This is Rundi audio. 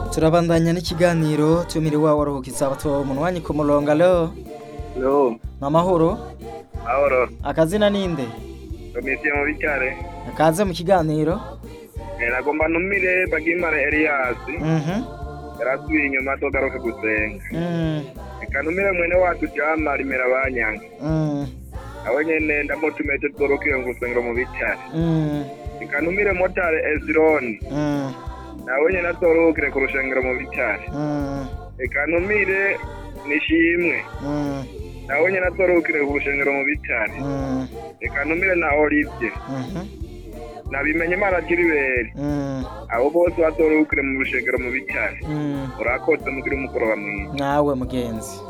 turabandanya n'ikiganiro tumiri wawe waruhukiza abato munwanyi ku murongo alo Yo, namahoro ahoro, akazina ninde komisiyo mu bitare. akaze mu kiganiro Nagomba ntumire Bagimare Elias, mhm yarasubiye inyuma togaruke gusenga. mm Reka ntumire mwene wacu Jama rimera banyanga. mm Awe nyene ndamutumiye tugaruke mu gusengero mu bitare. mm Reka ntumire motari Ezron, mm nawe nyene atorukire ku rushengero mu bitare. mm Reka ntumire Nishimwe, mm nawe nyene atorukire ku rushengero mu bitare. mm Reka ntumire na Olivier, mhm nabimenye Imana Gilbert. mm Abo bose batorukire mu rushengero mu bitare. mm Urakoze mugira umugoroba mwiza. nawe mugenzi